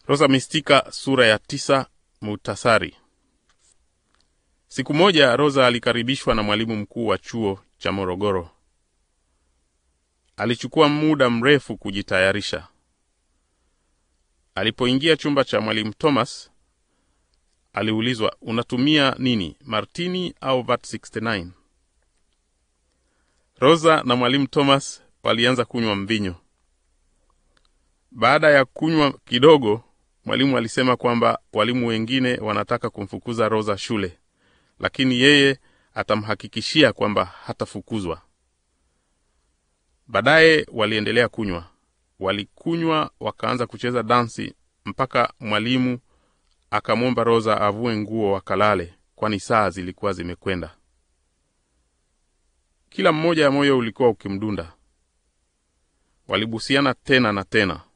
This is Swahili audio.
Rosa Mistika sura ya tisa. Muhtasari. Siku moja Rosa alikaribishwa na mwalimu mkuu wa chuo cha Morogoro. Alichukua muda mrefu kujitayarisha. Alipoingia chumba cha mwalimu Thomas, aliulizwa, unatumia nini, martini au vat 69? Rosa na mwalimu Thomas walianza kunywa mvinyo. Baada ya kunywa kidogo, mwalimu alisema kwamba walimu wengine wanataka kumfukuza Rosa shule, lakini yeye atamhakikishia kwamba hatafukuzwa. Baadaye waliendelea kunywa. Walikunywa wakaanza kucheza dansi mpaka mwalimu akamwomba Rosa avue nguo wakalale, kwani saa zilikuwa zimekwenda. Kila mmoja moyo ulikuwa ukimdunda. Walibusiana tena na tena.